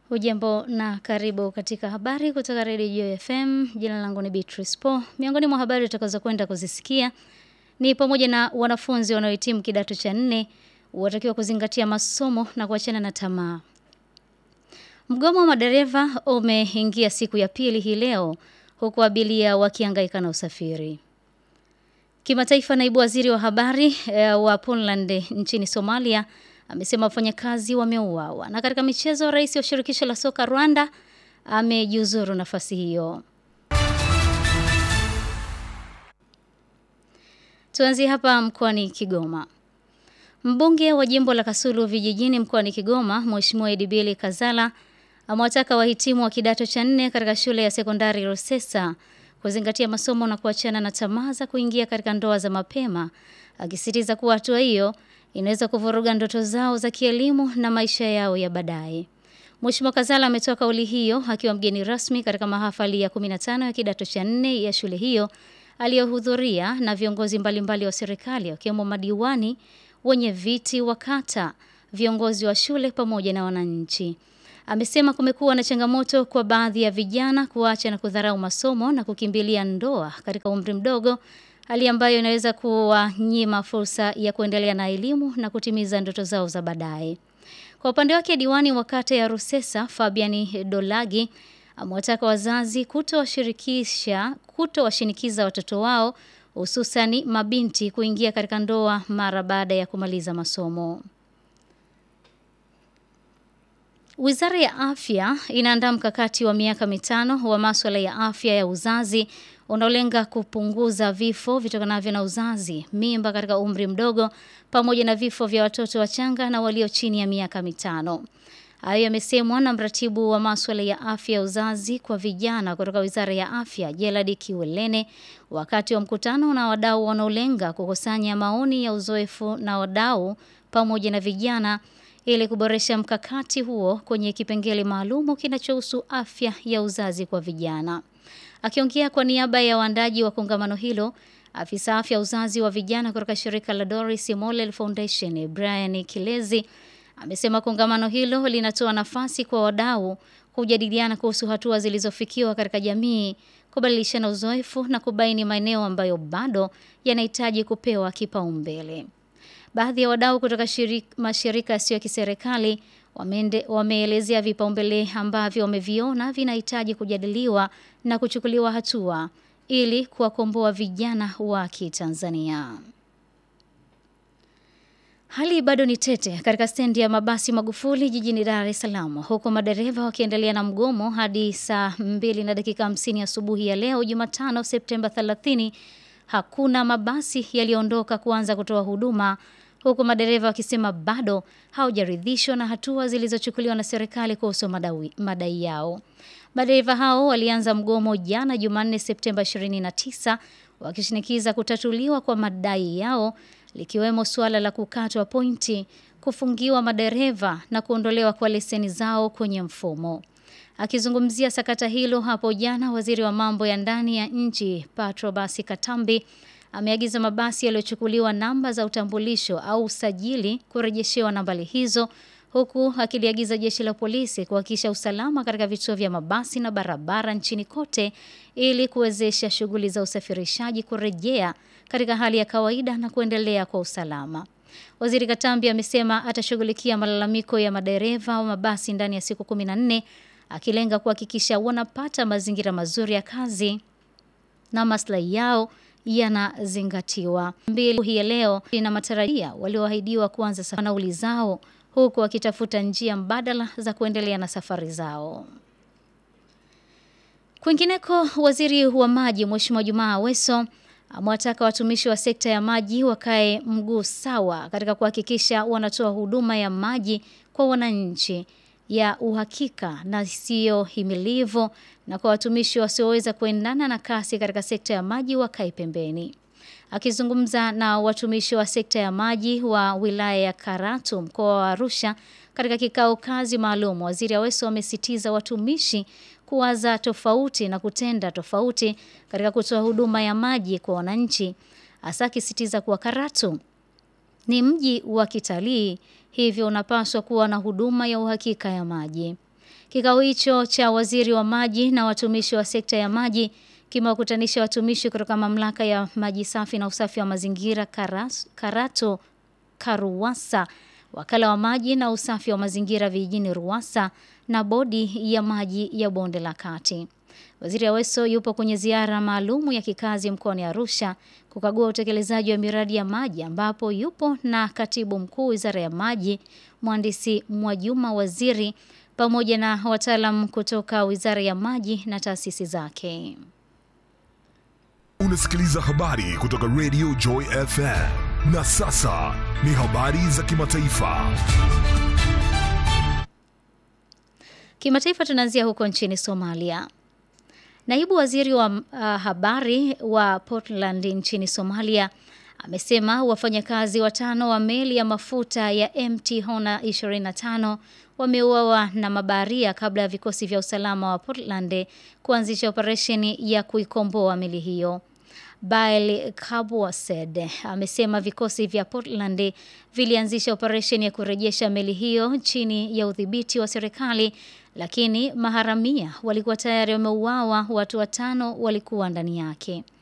Hujambo na karibu katika habari kutoka Radio FM. Jina langu ni Beatrice Po. Miongoni mwa habari utakazo kwenda kuzisikia ni pamoja na wanafunzi wanaohitimu kidato cha nne watakiwa kuzingatia masomo na kuachana na tamaa. Mgomo wa madereva umeingia siku ya pili hii leo huku abiria wakihangaika na usafiri. Kimataifa, naibu waziri wa habari e, wa Puntland nchini Somalia amesema wafanyakazi wameuawa. Na katika michezo, rais wa shirikisho la soka Rwanda amejiuzuru nafasi hiyo. Tuanzie hapa mkoani Kigoma. Mbunge wa jimbo la Kasulu vijijini mkoani Kigoma, Mheshimiwa Edibili Kazala amewataka wahitimu wa kidato cha nne katika shule ya sekondari Rusesa kuzingatia masomo na kuachana na tamaa za kuingia katika ndoa za mapema, akisisitiza kuwa hatua hiyo inaweza kuvuruga ndoto zao za kielimu na maisha yao ya baadaye. Mheshimiwa Kazala ametoa kauli hiyo akiwa mgeni rasmi katika mahafali ya 15 ya kidato cha nne ya shule hiyo aliyohudhuria na viongozi mbalimbali wa serikali wakiwemo madiwani, wenye viti wa kata, viongozi wa shule pamoja na wananchi. Amesema kumekuwa na changamoto kwa baadhi ya vijana kuacha na kudharau masomo na kukimbilia ndoa katika umri mdogo, hali ambayo inaweza kuwanyima fursa ya kuendelea na elimu na kutimiza ndoto zao za baadaye. Kwa upande wake, diwani wa kata ya Rusesa Fabiani Dolagi amewataka wazazi kutowashirikisha kutowashinikiza watoto wao hususani mabinti kuingia katika ndoa mara baada ya kumaliza masomo. Wizara ya Afya inaandaa mkakati wa miaka mitano wa masuala ya afya ya uzazi unaolenga kupunguza vifo vitokanavyo na uzazi, mimba katika umri mdogo pamoja na vifo vya watoto wachanga na walio chini ya miaka mitano. Hayo yamesemwa na mratibu wa masuala ya afya ya uzazi kwa vijana kutoka Wizara ya Afya, Jeladi Kiwelene, wakati wa mkutano na wadau wanaolenga kukusanya maoni ya uzoefu na wadau pamoja na vijana ili kuboresha mkakati huo kwenye kipengele maalumu kinachohusu afya ya uzazi kwa vijana. Akiongea kwa niaba ya waandaji wa kongamano hilo, afisa afya uzazi wa vijana kutoka shirika la Doris Mollel Foundation, Brian Kilezi, amesema kongamano hilo linatoa nafasi kwa wadau kujadiliana kuhusu hatua zilizofikiwa katika jamii, kubadilishana uzoefu na kubaini maeneo ambayo bado yanahitaji kupewa kipaumbele. Baadhi ya wadau kutoka shirik, mashirika yasiyo ya kiserikali wameelezea vipaumbele ambavyo wameviona vinahitaji kujadiliwa na kuchukuliwa hatua ili kuwakomboa vijana wa Kitanzania. Hali bado ni tete katika stendi ya mabasi Magufuli jijini Dar es Salaam, huku madereva wakiendelea na mgomo hadi saa 2 na dakika 50 asubuhi ya leo Jumatano Septemba 30. Hakuna mabasi yaliyoondoka kuanza kutoa huduma huku madereva wakisema bado hawajaridhishwa na hatua zilizochukuliwa na serikali kuhusu madai yao. Madereva hao walianza mgomo jana Jumanne Septemba 29 wakishinikiza kutatuliwa kwa madai yao likiwemo suala la kukatwa pointi, kufungiwa madereva na kuondolewa kwa leseni zao kwenye mfumo. Akizungumzia sakata hilo hapo jana, waziri wa mambo ya ndani ya nchi Patrobas Katambi ameagiza mabasi yaliyochukuliwa namba za utambulisho au usajili kurejeshewa nambari hizo huku akiliagiza jeshi la polisi kuhakikisha usalama katika vituo vya mabasi na barabara nchini kote ili kuwezesha shughuli za usafirishaji kurejea katika hali ya kawaida na kuendelea kwa usalama. Waziri Katambi amesema atashughulikia malalamiko ya madereva wa mabasi ndani ya siku 14 akilenga kuhakikisha wanapata mazingira mazuri ya kazi na maslahi yao yanazingatiwa. Mbili hii leo ina matarajia walioahidiwa kuanza nauli zao huku wakitafuta njia mbadala za kuendelea na safari zao. Kwingineko, waziri wa maji Mheshimiwa Jumaa Aweso amewataka watumishi wa sekta ya maji wakae mguu sawa katika kuhakikisha wanatoa huduma ya maji kwa wananchi ya uhakika na siyo himilivu na kwa watumishi wasioweza kuendana na kasi katika sekta ya maji wakae pembeni. Akizungumza na watumishi wa sekta ya maji wa wilaya ya Karatu mkoa wa Arusha katika kikao kazi maalum, waziri Aweso amesitiza watumishi kuwaza tofauti na kutenda tofauti katika kutoa huduma ya maji kwa wananchi, hasa akisitiza kuwa Karatu ni mji wa kitalii hivyo unapaswa kuwa na huduma ya uhakika ya maji. Kikao hicho cha waziri wa maji na watumishi wa sekta ya maji kimewakutanisha watumishi kutoka mamlaka ya maji safi na usafi wa mazingira Karas, Karato Karuwasa, wakala wa maji na usafi wa mazingira vijijini Ruwasa na bodi ya maji ya bonde la Kati. Waziri Aweso yupo kwenye ziara maalumu ya kikazi mkoani Arusha kukagua utekelezaji wa miradi ya maji ambapo yupo na katibu mkuu Wizara ya Maji, mhandisi Mwajuma Waziri pamoja na wataalamu kutoka Wizara ya Maji na taasisi zake. Unasikiliza habari kutoka Radio Joy FM. Na sasa ni habari za kimataifa. Kimataifa tunaanzia huko nchini Somalia. Naibu waziri wa uh, habari wa Portland nchini Somalia amesema wafanyakazi watano wa meli ya mafuta ya MT Hona 25 wameuawa na mabaharia kabla ya vikosi vya usalama wa Portland kuanzisha operesheni ya kuikomboa meli hiyo. Bail Kabwased amesema vikosi vya Portland vilianzisha operesheni ya kurejesha meli hiyo chini ya udhibiti wa serikali, lakini maharamia walikuwa tayari wameuawa, watu watano walikuwa ndani yake.